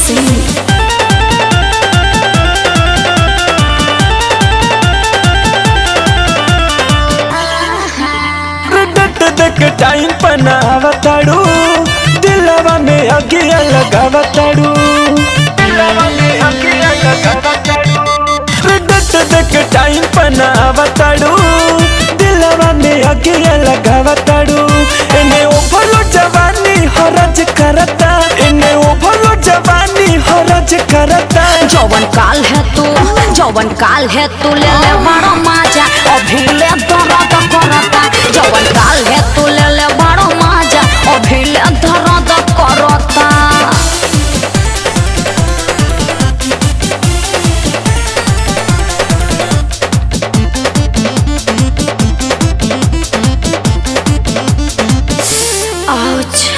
Singh. डट देख time पनावताड़ू दिलवा में अगिया लगावताड़ू डट देख टाइम पनावताड़ू दिलवा में अगिया लगावताड़ू एने ओभलो जवानी हरज करता एने ओभलो जवानी हरज करता जौवन काल है तू जौवन काल है तू ले ले बड़ो माजा अभी ले दर्द करता जौवन काल है तू ले ले बड़ो माजा अभी ले दर्द करता Ouch.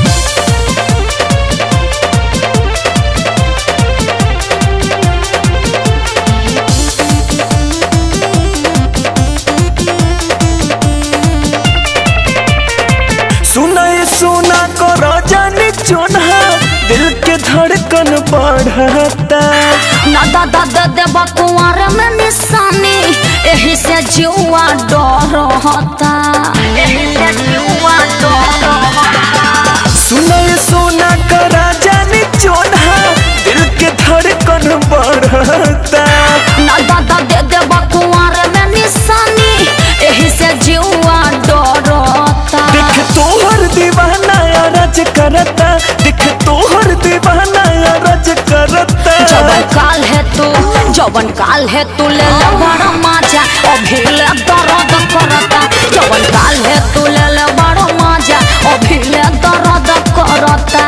सुना ये सुना को जाने चुना दिल के धड़कन बढ़ता ना दादा दे देबा कुंवर में निशानी एही से जुआ डरता एही से जुआ डरता सुना ये सुना को जाने चुना दिल के धड़कन बढ़ता ना दादा दे देबा कुंवर में निशानी एही से जुआ डरता दिख तोहर दीवाना रज करता दिख तोहर दीवाना रज करता जवन काल है तू जवन काल है तू ले ले बड़ा माजा अभी ले दर्द करता जवन काल है तू ले ले बड़ा माजा अभी ले दर्द करता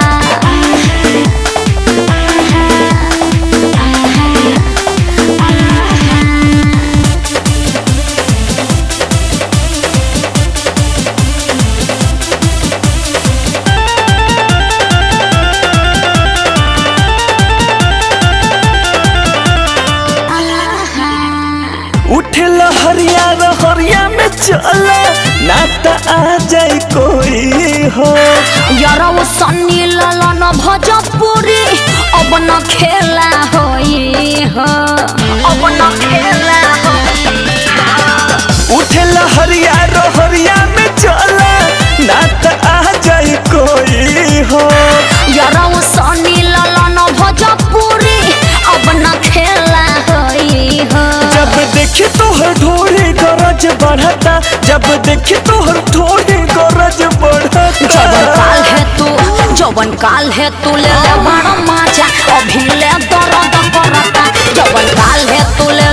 उठे लहरिया रहरिया में चला ना त आ जाई कोई हो यारा वो सन्नी ललन भजपुरी अब न खेला होई हो अब न खेला उठे लहरिया रहरिया में चला ना त आ जाई कोई हो यारा वो सन्नी ललन भजपुरी अब न खेला होई हो जब देखी तोहर ढोली गरज बढ़ता जब देखी तोहर ढोली गरज बढ़ता जवन काल है तू जवन काल है तू ले ले बड़ा माजा अभी ले दर्द करता जवन काल है तू ले